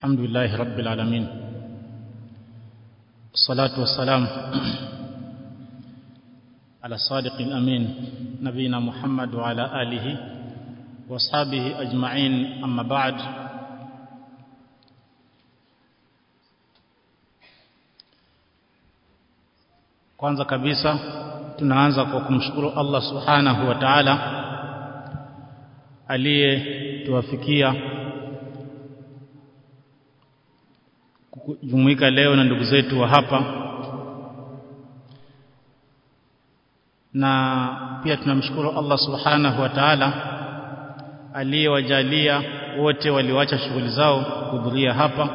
الحمد لله رب العالمين والصلاة والسلام على الصادق الأمين نبينا محمد وعلى آله واصحابه أجمعين أما بعد kwanza kabisa tunaanza kwa kumshukuru Allah subhanahu wa ta'ala aliyetuwafikia kujumuika leo na ndugu zetu wa hapa na pia tunamshukuru Allah subhanahu wa ta'ala aliyewajalia wote walioacha shughuli zao kuhudhuria hapa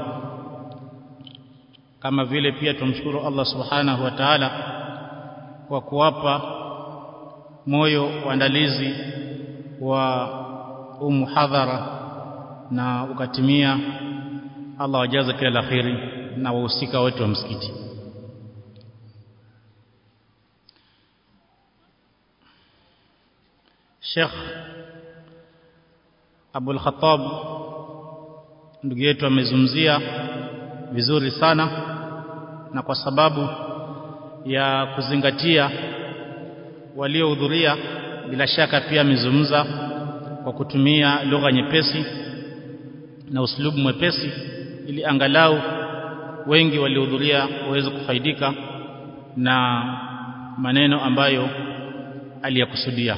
kama vile pia tumshukuru Allah subhanahu wa ta'ala kwa kuwapa moyo waandalizi wa umuhadhara na ukatimia Allah wajaze kila la kheri na wahusika wote wa msikiti Sheikh Abul Khattab ndugu yetu amezungumzia vizuri sana na kwa sababu ya kuzingatia waliohudhuria bila shaka pia amezungumza kwa kutumia lugha nyepesi na uslubu mwepesi ili angalau wengi waliohudhuria waweze kufaidika na maneno ambayo aliyakusudia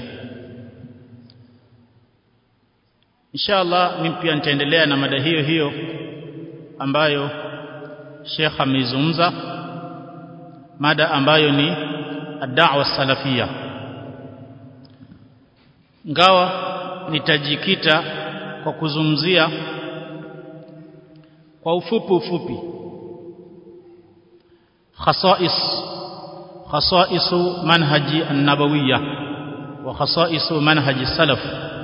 inshallah mimi pia nitaendelea na mada hiyo hiyo ambayo Sheikh ameizungumza mada ambayo ni ad-da'wa salafia ngawa nitajikita kwa kuzungumzia kwa ufupi ufupi khasais khasaisu manhaji an-nabawiyya wa khasaisu manhaji salaf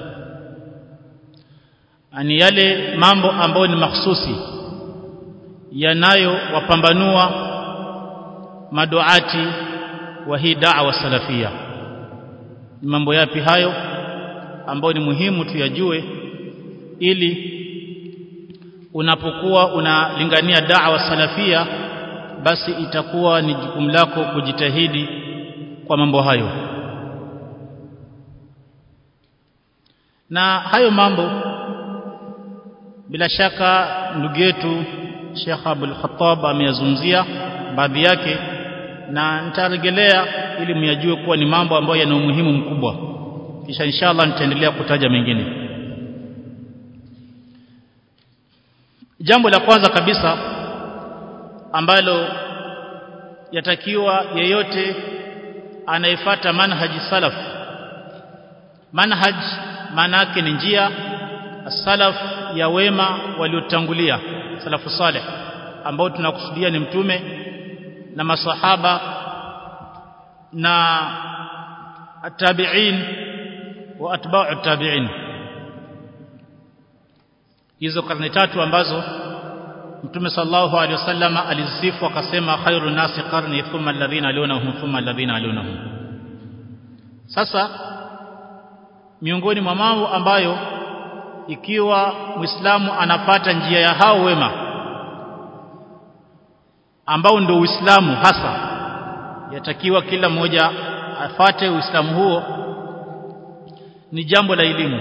ani yale mambo ambayo ni mahsusi yanayo wapambanua maduati wa hii da'wa salafia ni mambo yapi hayo ambayo ni muhimu tuyajue ili unapokuwa unalingania da'wa salafia basi itakuwa ni jukumu lako kujitahidi kwa mambo hayo na hayo mambo bila shaka ndugu yetu Sheikh Abdul Khattab ameyazungumzia baadhi yake na nitarejelea ili myajue kuwa ni mambo ambayo yana umuhimu mkubwa kisha inshallah nitaendelea kutaja mengine jambo la kwanza kabisa ambalo yatakiwa yeyote anayefata manhaji salaf manhaj maana yake ni njia salaf ya wema waliotangulia salafu saleh ambao tunakusudia ni mtume na masahaba na atabiin wa atba'u tabiin hizo karne tatu ambazo mtume sallallahu alaihi wasallam alizisifu akasema khairun nasi qarni thumma alladhina alunahum thumma alladhina alunahum sasa miongoni mwa mambo ambayo ikiwa muislamu anapata njia ya hao wema ambao ndio uislamu hasa yatakiwa kila mmoja afate uislamu huo ni jambo la elimu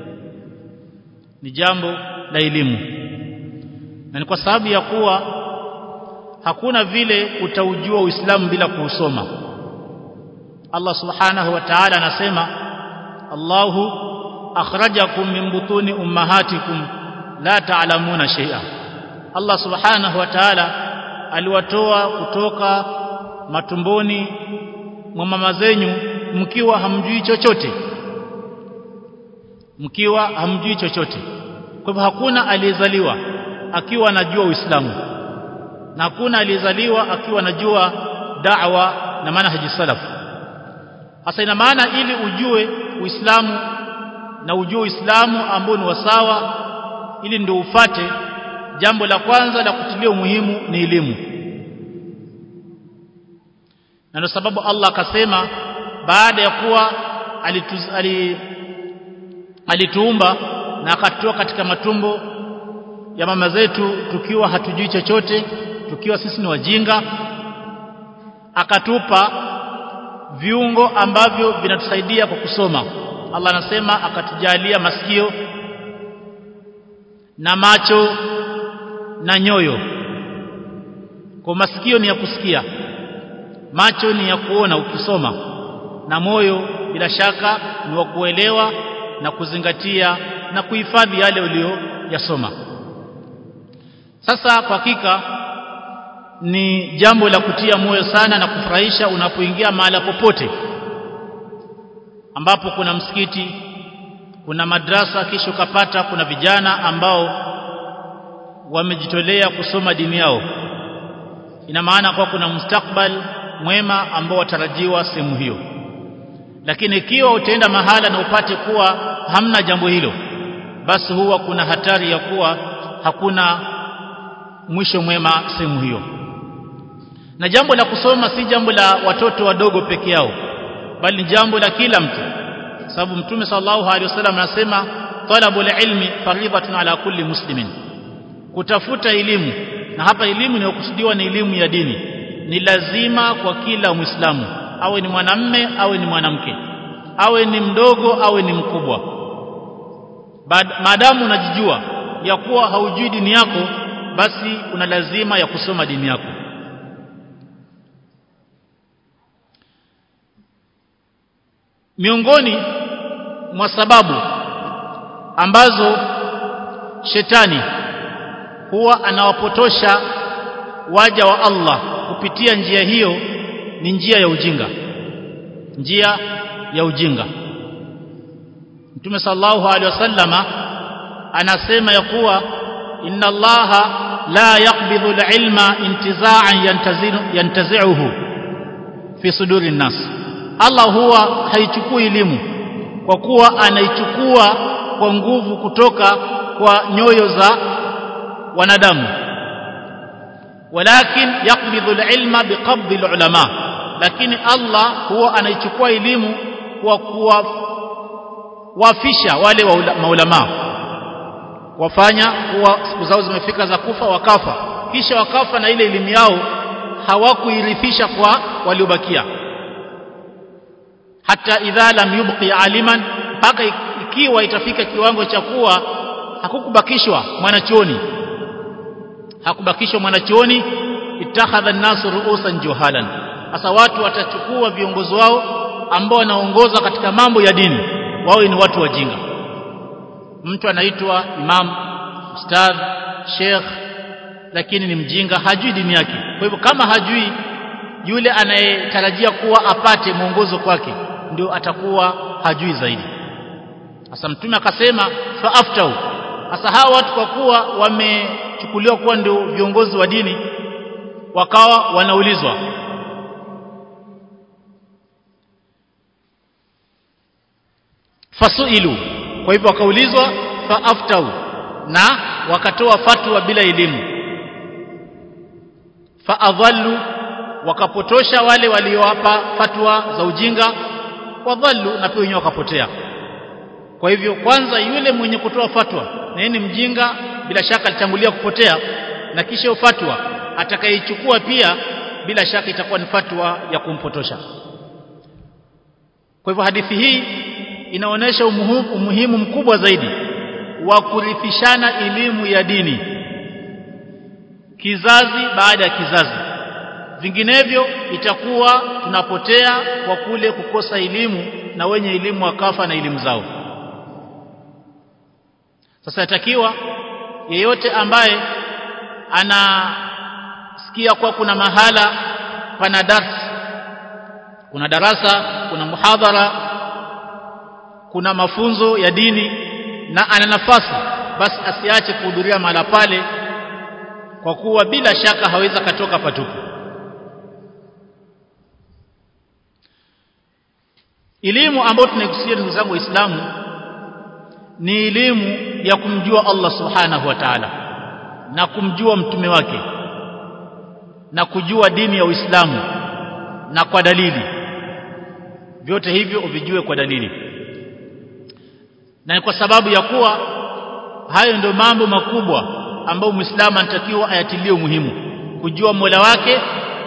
ni jambo la elimu na ni kwa sababu ya kuwa hakuna vile utaujua uislamu bila kuusoma Allah subhanahu wa ta'ala anasema Allahu akhrajakum min butuni ummahatikum la ta'lamuna shay'a Allah subhanahu wa ta'ala aliwatoa kutoka matumboni mwa mama zenyu mkiwa hamjui chochote mkiwa hamjui chochote kwa hivyo hakuna aliyezaliwa akiwa anajua Uislamu na hakuna aliyezaliwa akiwa anajua da'wa na manhaji salaf hasa ina maana ili ujue Uislamu na ujue Uislamu ambao ni wasawa ili ndio ufate jambo la kwanza la kutilia umuhimu ni elimu na ndio sababu Allah akasema baada ya kuwa alituz, ali, alituumba na akatoa katika matumbo ya mama zetu tukiwa hatujui chochote tukiwa sisi ni wajinga akatupa viungo ambavyo vinatusaidia kwa kusoma Allah anasema akatujalia masikio na macho na nyoyo kwa masikio ni ya kusikia macho ni ya kuona ukisoma na moyo bila shaka ni wa kuelewa na kuzingatia na kuhifadhi yale uliyoyasoma sasa kwa hakika ni jambo la kutia moyo sana na kufurahisha unapoingia mahala popote ambapo kuna msikiti kuna madrasa kisha ukapata kuna vijana ambao wamejitolea kusoma dini yao ina maana kwa kuna mustakbal mwema ambao watarajiwa sehemu hiyo lakini ikiwa utaenda mahala na upate kuwa hamna jambo hilo basi huwa kuna hatari ya kuwa hakuna mwisho mwema sehemu hiyo na jambo la kusoma si jambo la watoto wadogo peke yao bali ni jambo la kila mtu sababu mtume sallallahu alaihi wasallam anasema talabul ilmi fardhatun ala kulli muslimin kutafuta elimu na hapa elimu inayokusudiwa ni elimu ya dini ni lazima kwa kila muislamu awe ni mwanamme awe ni mwanamke awe ni mdogo awe ni mkubwa maadamu unajijua ya kuwa haujui dini yako basi una lazima ya kusoma dini yako miongoni mwa sababu ambazo shetani huwa anawapotosha waja wa Allah kupitia njia hiyo ni njia ya ujinga njia ya ujinga Mtume sallallahu alaihi wasallama anasema ya kuwa inna Allaha la yaqbidhu al-ilma intiza'an yantazi'uhu fi suduri nas Allah huwa haichukui elimu kwa kuwa anaichukua kwa nguvu kutoka kwa nyoyo za wanadamu walakin yaqbidhu al-ilma biqabdi al-ulama lakini Allah huwa anaichukua elimu kwa kuwafisha wale wa maulama wafanya kuwa siku zao zimefika za kufa wakafa kisha wakafa na ile elimu yao hawakuirithisha kwa waliobakia hata idha lam yubqi aliman mpaka ikiwa itafika kiwango cha kuwa hakukubakishwa mwanachuoni hakubakishwa mwanachuoni ittakhadha an-nasu ru'usan juhalan sasa watu watachukua viongozi wao ambao wanaongoza katika mambo ya dini wao ni watu wajinga mtu anaitwa imam ustadh sheikh lakini ni mjinga hajui dini yake kwa hivyo kama hajui yule anayetarajia kuwa apate mwongozo kwake ndio atakuwa hajui zaidi sasa mtume akasema faaftau sasa hawa watu kwa kuwa wamechukuliwa kuwa ndio viongozi wa dini wakawa wanaulizwa fasuilu kwa hivyo wakaulizwa faaftau na wakatoa fatwa bila elimu faadhallu wakapotosha wale waliowapa fatwa za ujinga wadhallu na pia wenyewe wakapotea kwa hivyo kwanza yule mwenye kutoa fatwa na ni mjinga bila shaka alitangulia kupotea na kisha fatwa atakayechukua pia bila shaka itakuwa ni fatwa ya kumpotosha kwa hivyo hadithi hii inaonyesha umuhimu, umuhimu mkubwa zaidi wa kurithishana elimu ya dini kizazi baada ya kizazi vinginevyo itakuwa tunapotea kwa kule kukosa elimu na wenye elimu wakafa na elimu zao sasa yatakiwa yeyote ambaye anasikia kwa kuna mahala pana darsa kuna darasa kuna muhadhara kuna mafunzo ya dini na ana nafasi basi asiache kuhudhuria mahala pale kwa kuwa bila shaka hawezi katoka patupu elimu ambayo tunaikusudia ndugu zangu waislamu ni elimu ya kumjua Allah subhanahu wa ta'ala na kumjua mtume wake na kujua dini ya Uislamu na kwa dalili vyote hivyo uvijue kwa dalili na kwa sababu ya kuwa hayo ndio mambo makubwa ambao muislamu anatakiwa ayatilie umuhimu kujua Mola wake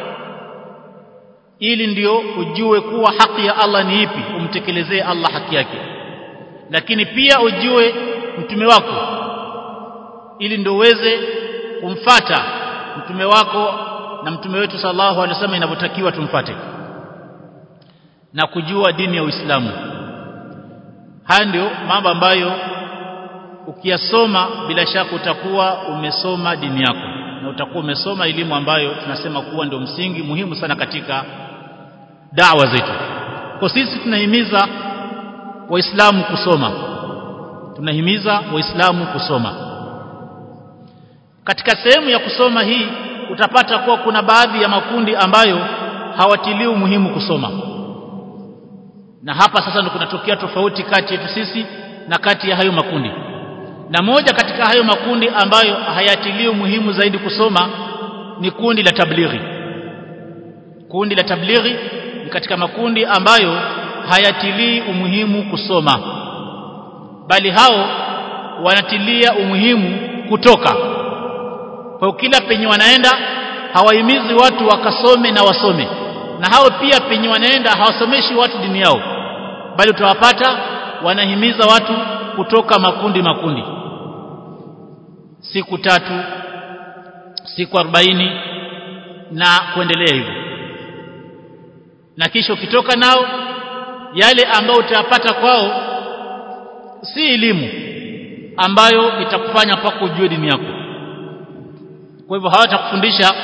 ili ndio ujue kuwa haki ya Allah ni ipi umtekelezee Allah haki yake lakini pia ujue mtume wako ili ndio uweze kumfata mtume wako na mtume wetu sallallahu alaihi wasallam inavyotakiwa tumfate na kujua dini ya Uislamu haya ndio mambo ambayo ukiyasoma bila shaka utakuwa umesoma dini yako na utakuwa umesoma elimu ambayo tunasema kuwa ndio msingi muhimu sana katika dawa zetu kwa sisi tunahimiza waislamu kusoma tunahimiza waislamu kusoma katika sehemu ya kusoma hii utapata kuwa kuna baadhi ya makundi ambayo hawatilii umuhimu kusoma na hapa sasa ndio kunatokea tofauti kati yetu sisi na kati ya hayo makundi na moja katika hayo makundi ambayo hayatilii umuhimu zaidi kusoma ni kundi la tablighi kundi la tablighi ni katika makundi ambayo hayatilii umuhimu kusoma bali hao wanatilia umuhimu kutoka kwa kila penye wanaenda hawahimizi watu wakasome na wasome na hao pia penye wanaenda hawasomeshi watu dini yao bali utawapata wanahimiza watu kutoka makundi makundi siku tatu siku arobaini na kuendelea hivyo na kisha ukitoka nao yale ambayo utayapata kwao si elimu ambayo itakufanya mpaka ujue dini yako kwa hivyo hawatakufundisha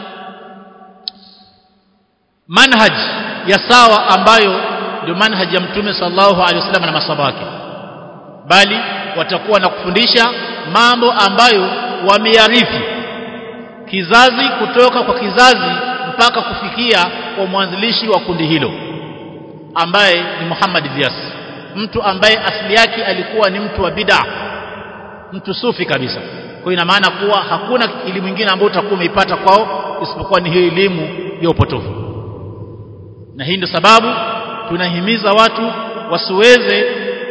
manhaj ya sawa ambayo ndio manhaj ya mtume sallallahu alaihi wasallam na masahaba wake bali watakuwa na kufundisha mambo ambayo wameyarithi kizazi kutoka kwa kizazi mpaka kufikia kwa mwanzilishi wa kundi hilo ambaye ni Muhammad Ilyas mtu ambaye asili yake alikuwa ni mtu wa bid'a mtu sufi kabisa kwa ina maana kuwa hakuna elimu nyingine ambayo utakuwa umeipata kwao isipokuwa ni hiyo elimu ya upotofu na hii ndio sababu tunahimiza watu wasiweze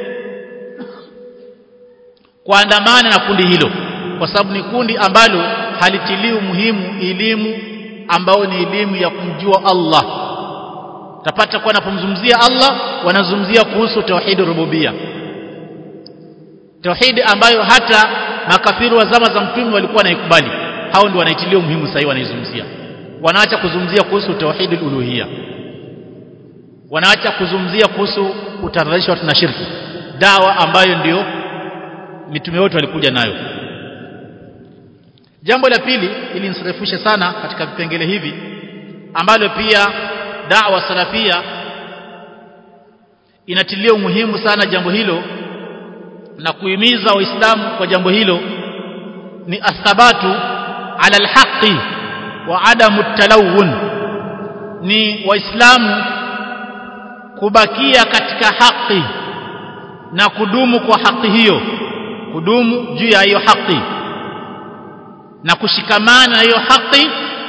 kuandamana na kundi hilo kwa sababu ni kundi ambalo halitilii umuhimu elimu ambao ni elimu ya kumjua Allah tapata kwa wanapomzungumzia Allah wanazungumzia kuhusu tauhid rububia tauhid ambayo hata makafiri wa zama za mtume walikuwa wanaikubali hao ndio wanaitilia umuhimu sasa wanaizungumzia wanaacha kuzungumzia kuhusu tauhid uluhia wanaacha kuzungumzia kuhusu utadharisha watu na shirki dawa ambayo ndio mitume wote walikuja nayo jambo la pili ili nisirefushe sana katika vipengele hivi ambalo pia da'wa salafia inatilia umuhimu sana jambo hilo na kuhimiza waislamu kwa jambo hilo ni athabatu ala alhaqi wa adamu talawun ni waislamu kubakia katika haki na kudumu kwa haki hiyo kudumu juu ya hiyo haki na kushikamana na hiyo haki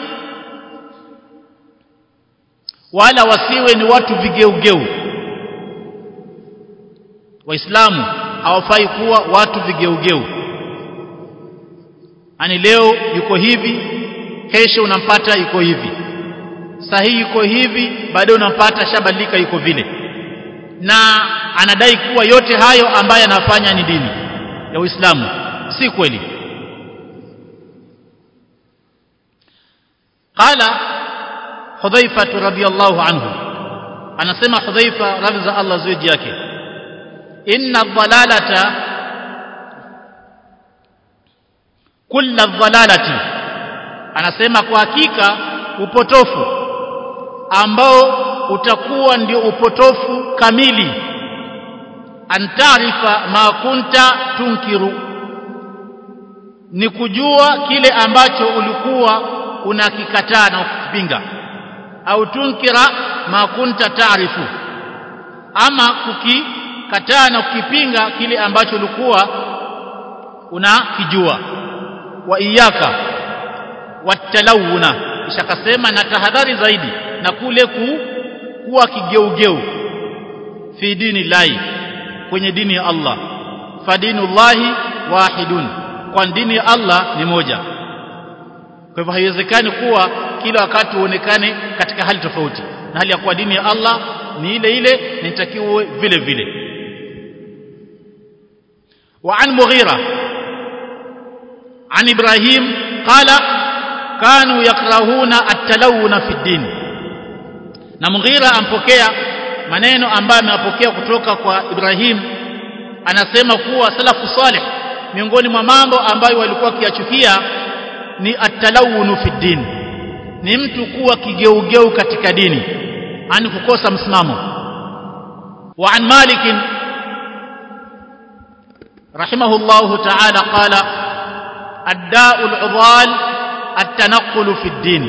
wala wasiwe ni watu vigeugeu waislamu hawafai kuwa watu vigeugeu ani leo yuko hivi kesho unampata yuko hivi sahihi yuko hivi baadaye unampata shabadilika yuko vile na anadai kuwa yote hayo ambayo anafanya ni dini ya Uislamu si kweli qala hudhaifa radhiyallahu anhu anasema hudhaifa radhi za Allah zuji yake inna dhalalata kulla dhalalati anasema kwa hakika upotofu ambao utakuwa ndio upotofu kamili antarifa ma kunta tunkiru ni kujua kile ambacho ulikuwa unakikataa na kukipinga au tunkira ma kunta taarifu ama kukikataa na kukipinga kile ambacho ulikuwa unakijua wa iyaka watalawuna kisha kasema na tahadhari zaidi na kule ku, kuwa kigeugeu fi dini lahi kwenye dini ya Allah fadinullahi wahidun kwa dini ya Allah ni moja kwa hivyo haiwezekani kuwa kila wakati uonekane katika hali tofauti na hali ya kuwa dini ya Allah ni ile ile na itakiwa vile vile wa an mughira an ibrahim qala kanu yakrahuna at-talawuna fi din na mughira ampokea maneno ambayo ameyapokea kutoka kwa Ibrahim anasema kuwa salafu salih miongoni mwa mambo ambayo walikuwa kiachukia ni atalawunu fi din ni mtu kuwa kigeugeu katika dini ani kukosa msimamo wa an malik rahimahullah ta'ala qala ad-da'u al-udhal at-tanaqqul fi din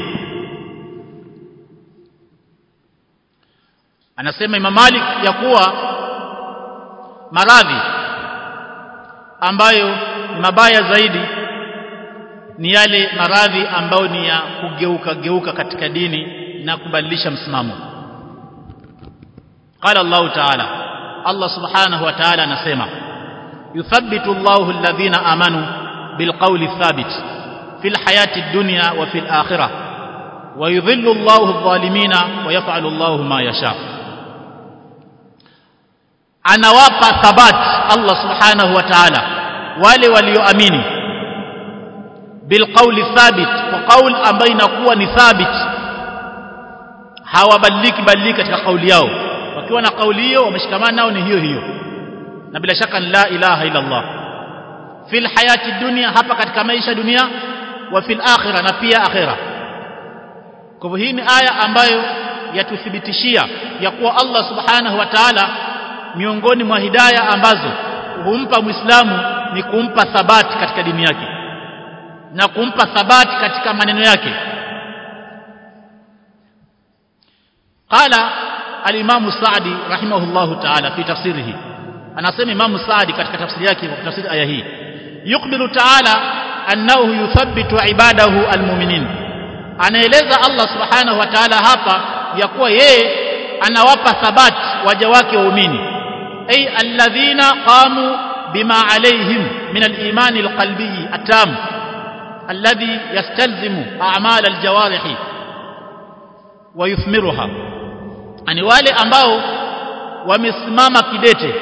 anasema Imam Malik ya kuwa maradhi ambayo ni mabaya zaidi ni yale maradhi ambayo ni ya kugeuka geuka katika dini na kubadilisha msimamo qala Allah ta'ala Allah subhanahu wa ta'ala anasema yuthabbitu Allahu alladhina amanu bilqawli thabit fil hayati dunya wa fil akhirah wa yudhillu Allahu adh-dhalimina wa yaf'alu Allahu ma yasha anawapa thabat Allah subhanahu wa ta'ala wale walioamini bilqawli thabit kwa qaul ambayo inakuwa ni thabit hawabadiliki badilika katika kauli yao wakiwa na kauli hiyo wameshikamana nao ni hiyo hiyo na bila shaka la ilaha illa Allah fil hayati dunya hapa katika maisha dunia wa fil akhirah na pia akhirah kwa hivyo hii ni aya ambayo yatuthibitishia ya kuwa Allah subhanahu wa ta'ala miongoni mwa hidaya ambazo humpa muislamu ni kumpa thabati katika dini yake na kumpa thabati katika maneno yake qala al-imam Sa'di rahimahullahu ta'ala fi tafsirihi anasema imam Sa'di katika tafsiri yake kwa tafsiri aya hii yukbiru ta'ala annahu yuthabbitu ibadahu almu'minin anaeleza Allah subhanahu wa ta'ala hapa ya kuwa yeye anawapa thabati waja wake waumini ay alladhina qamu bima alaihim min al-iman al-qalbi atam alladhi yastalzimu a'mal al-jawarih wa yuthmiruha ani wale ambao wamesimama kidete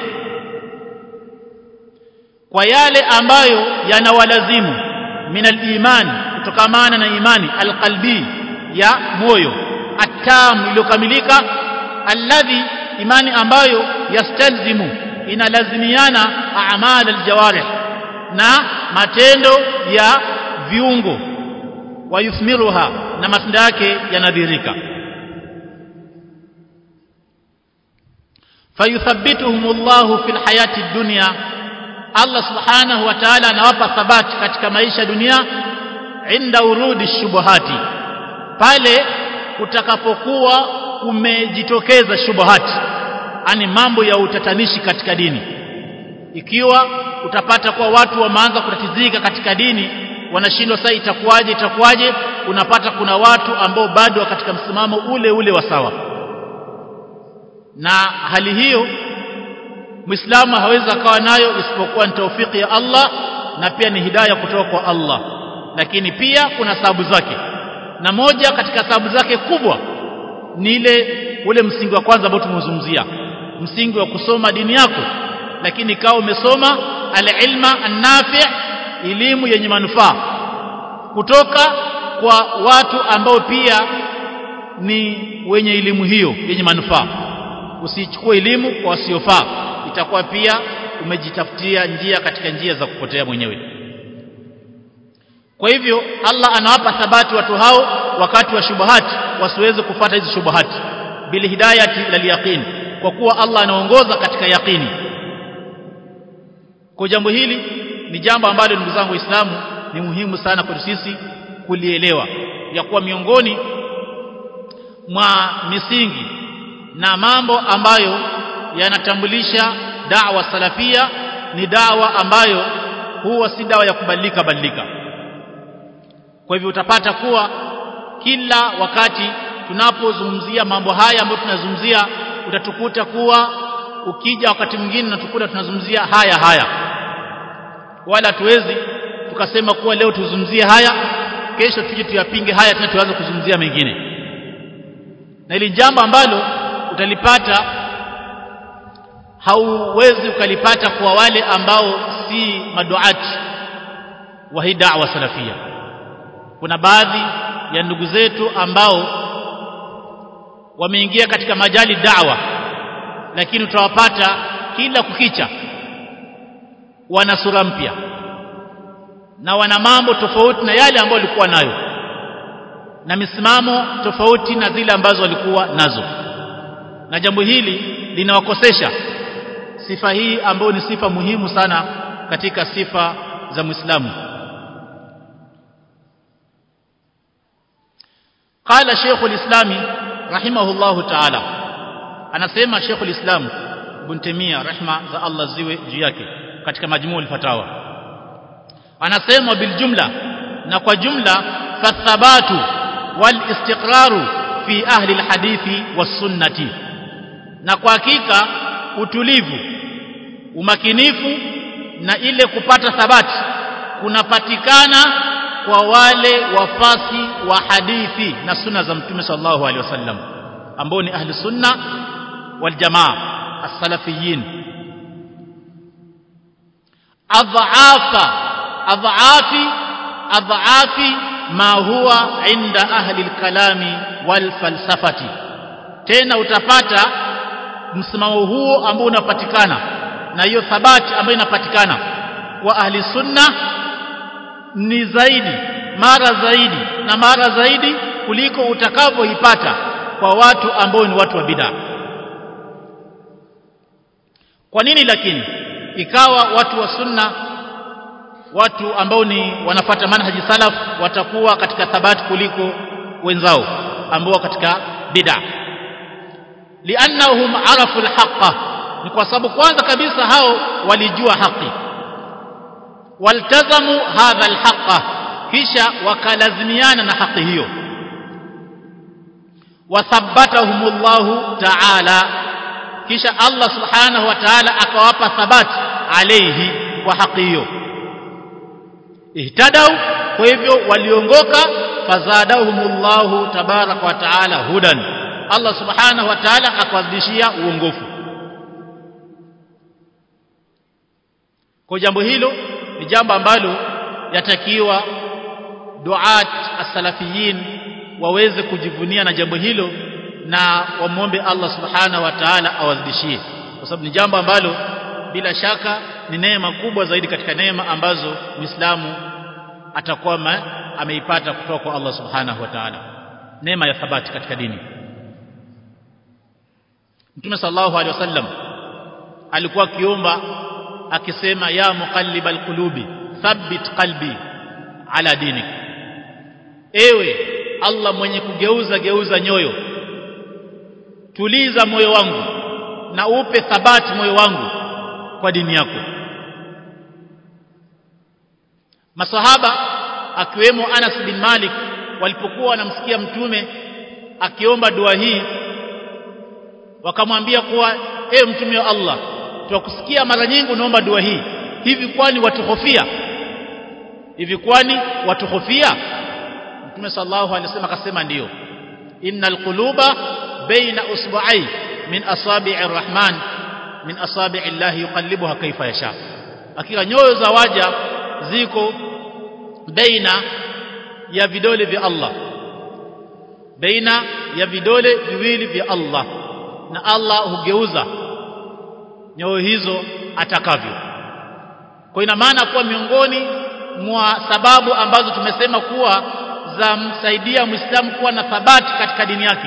kwa yale ambayo yanawalazimu min al-iman kutokamana na imani al-qalbi ya moyo atam iliyokamilika alladhi imani ambayo yastalzimu inalazimiana a'mal aljawarih na matendo ya viungo wayuthmiruha na matunda yake yanadhirika fayuthabbituhumullahu fil hayati dunya Allah subhanahu wa ta'ala anawapa thabati katika maisha dunia inda urudi shubuhati pale kutakapokuwa kumejitokeza shubuhati ani mambo ya utatanishi katika dini ikiwa utapata kuwa watu wameanza kutatizika katika dini wanashindwa sasa itakuwaje itakuwaje unapata kuna watu ambao bado katika msimamo ule ule wa sawa na hali hiyo Muislamu hawezi akawa nayo isipokuwa ni taufiki ya Allah na pia ni hidayah kutoka kwa Allah lakini pia kuna sababu zake na moja katika sababu zake kubwa ni ile ule msingi wa kwanza ambao tumezungumzia msingi wa kusoma dini yako lakini ikawa umesoma al-ilma an-nafi' elimu yenye manufaa kutoka kwa watu ambao pia ni wenye elimu hiyo yenye manufaa usichukue elimu kwa wasiofaa itakuwa pia umejitafutia njia katika njia za kupotea mwenyewe kwa hivyo Allah anawapa thabati watu hao wakati wa shubuhati wasiweze kufata hizi shubuhati bil hidayati lil yaqin kwa kuwa Allah anaongoza katika yaqini kwa jambo hili ni jambo ambalo ndugu zangu waislamu ni muhimu sana kwetu sisi kulielewa ya kuwa miongoni mwa misingi na mambo ambayo yanatambulisha da'wa salafia ni dawa ambayo huwa si dawa ya kubadilika badilika kwa hivyo utapata kuwa kila wakati tunapozungumzia mambo haya ambayo tunazungumzia utatukuta kuwa ukija wakati mwingine natukuta tunazungumzia haya haya wala tuwezi tukasema kuwa leo tuzungumzie haya kesho tuje tuyapinge haya tena tuanze kuzungumzia mengine na ili jambo ambalo utalipata hauwezi ukalipata kwa wale ambao si maduati wa hii da'wa salafia kuna baadhi ya ndugu zetu ambao wameingia katika majali da'wa lakini utawapata kila kukicha wana sura mpya na wana mambo tofauti na yale ambayo walikuwa nayo na misimamo tofauti na zile ambazo walikuwa nazo na jambo hili linawakosesha sifa hii ambayo ni sifa muhimu sana katika sifa za Muislamu قال شيخ الإسلام رحمه الله تعالى anasema Sheikh al-Islam Ibn Taymiyyah rehma za Allah ziwe juu yake katika majmuu al-fatawa anasema bil jumla na kwa jumla fathabatu wal istiqraru fi ahli al-hadithi was sunnati na kwa hakika utulivu umakinifu na ile kupata thabati kunapatikana kwa wale wafasi wa hadithi na sunna za mtume sallallahu alaihi wasallam ambao ni ahli sunna wal jamaa as-salafiyin adhaafa adhaafi adhaafi ma huwa inda ahli al-kalami wal falsafati tena utapata msimamo huo ambao unapatikana na hiyo thabati ambayo inapatikana kwa ahli sunna ni zaidi mara zaidi na mara zaidi kuliko utakavyoipata kwa watu ambao ni watu wa bid'a kwa nini lakini ikawa watu wa sunna watu ambao ni wanafata manhaji salaf watakuwa katika thabati kuliko wenzao ambao katika bid'a liannahum arafu alhaqa ni kwa sababu kwanza kabisa hao walijua haki waltazamu hadha alhaqa kisha wakalazimiana na haki hiyo wathabbatahumullahu ta'ala kisha Allah subhanahu wa ta'ala akawapa thabati alayhi kwa haki hiyo ihtadau kwa hivyo waliongoka fazadahumullahu tabaraka wa ta'ala hudan Allah subhanahu wa ta'ala akawazidishia uongofu kwa jambo hilo ni jambo ambalo yatakiwa duat as-salafiyin waweze kujivunia na jambo hilo na wamwombe Allah subhanahu wa ta'ala awazidishie kwa sababu ni jambo ambalo bila shaka ni neema kubwa zaidi katika neema ambazo Muislamu atakuwa ameipata kutoka kwa Allah subhanahu wa ta'ala neema ya thabati katika dini Mtume sallallahu alaihi wasallam alikuwa akiomba akisema ya muqallibal qulubi thabbit qalbi ala dinik ewe Allah mwenye kugeuza geuza nyoyo tuliza moyo wangu na upe thabati moyo wangu kwa dini yako masahaba akiwemo Anas bin Malik walipokuwa wanamsikia mtume akiomba dua hii wakamwambia kuwa ewe mtume wa Allah tuwakusikia mara nyingi unaomba dua hii hivi kwani watuhofia hivi kwani watuhofia mtume sallallahu alaihi wasallam akasema ndiyo innal quluba baina usbu'ai min asabi'ir rahman min asabi'i llahi yuqallibuha kaifa yasha hakika nyoyo za waja ziko baina ya vidole vya Allah baina ya vidole viwili vya Allah na Allah hugeuza nyoyo hizo atakavyo kwa ina maana kuwa miongoni mwa sababu ambazo tumesema kuwa za msaidia muislamu kuwa na thabati katika dini yake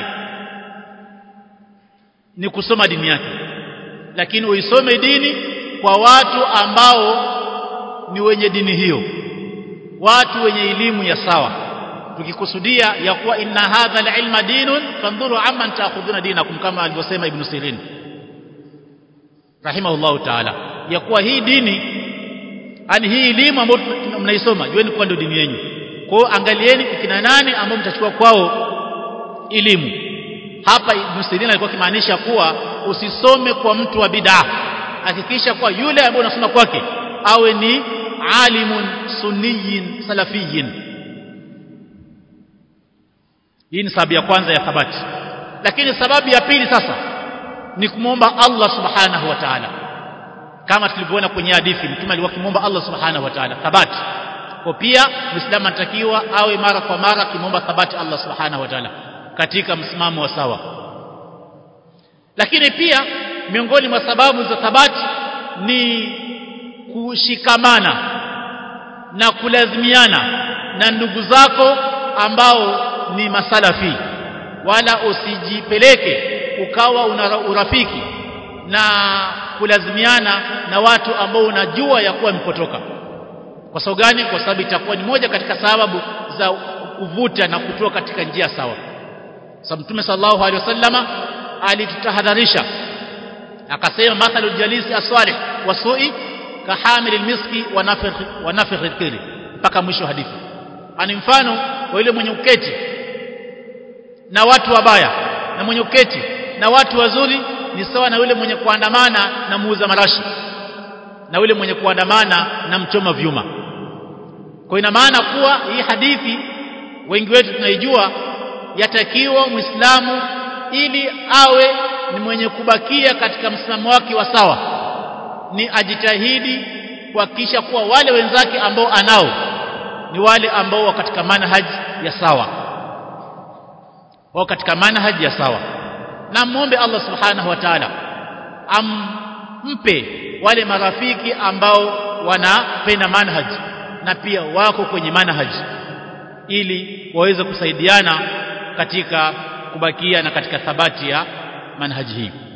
ni kusoma dini yake lakini uisome dini kwa watu ambao ni wenye dini hiyo watu wenye elimu ya sawa tukikusudia ya kuwa inna hadha alilma dinun fandhuru amman ta'khuduna dinakum kama alivyosema ibn Sirin rahimahullahu ta'ala ya kuwa hii dini ani hii elimu ambayo mnaisoma jueni kuwa ndio dini yenu kwa hiyo angalieni kina nani ambao mtachukua kwao elimu hapa ibn Sirin alikuwa kimaanisha kuwa usisome kwa mtu wa bid'a hakikisha kwa yule ambaye unasoma kwake awe ni alimun sunniyin salafiyin hii ni sababu ya kwanza ya thabati lakini sababu ya pili sasa ni kumwomba Allah subhanahu wa ta'ala kama tulivyoona kwenye hadithi mtume alikuwa akimwomba Allah subhanahu wa ta'ala thabati kwa pia muislamu anatakiwa awe mara kwa mara akimwomba thabati Allah subhanahu wa ta'ala katika msimamo wa sawa lakini pia miongoni mwa sababu za thabati ni kushikamana na kulazimiana na ndugu zako ambao ni masalafi wala usijipeleke ukawa una urafiki na kulazimiana na watu ambao unajua ya kuwa mpotoka kwa sababu gani kwa sababu itakuwa ni moja katika sababu za kuvuta na kutoa katika njia sawa sababu mtume sallallahu alaihi wasallama alitutahadharisha akasema mathalul jalisi as-salih wa su'i kahamil almiski wa nafikh wa nafikh al mpaka mwisho wa hadithi ani mfano wa yule mwenye uketi na watu wabaya na mwenye uketi na watu wazuri ni sawa na yule mwenye kuandamana na muuza marashi na yule mwenye kuandamana na mchoma vyuma kwa ina maana kuwa hii hadithi wengi wetu tunaijua yatakiwa muislamu ili awe ni mwenye kubakia katika msimamo wake wa sawa ni ajitahidi kuhakikisha kuwa wale wenzake ambao anao ni wale ambao wa katika manhaji ya sawa wao katika manhaji ya sawa na muombe Allah subhanahu wa ta'ala ampe wale marafiki ambao wanapenda manhaji na pia wako kwenye manhaji ili waweze kusaidiana katika kubakia na katika thabati ya manhaji hii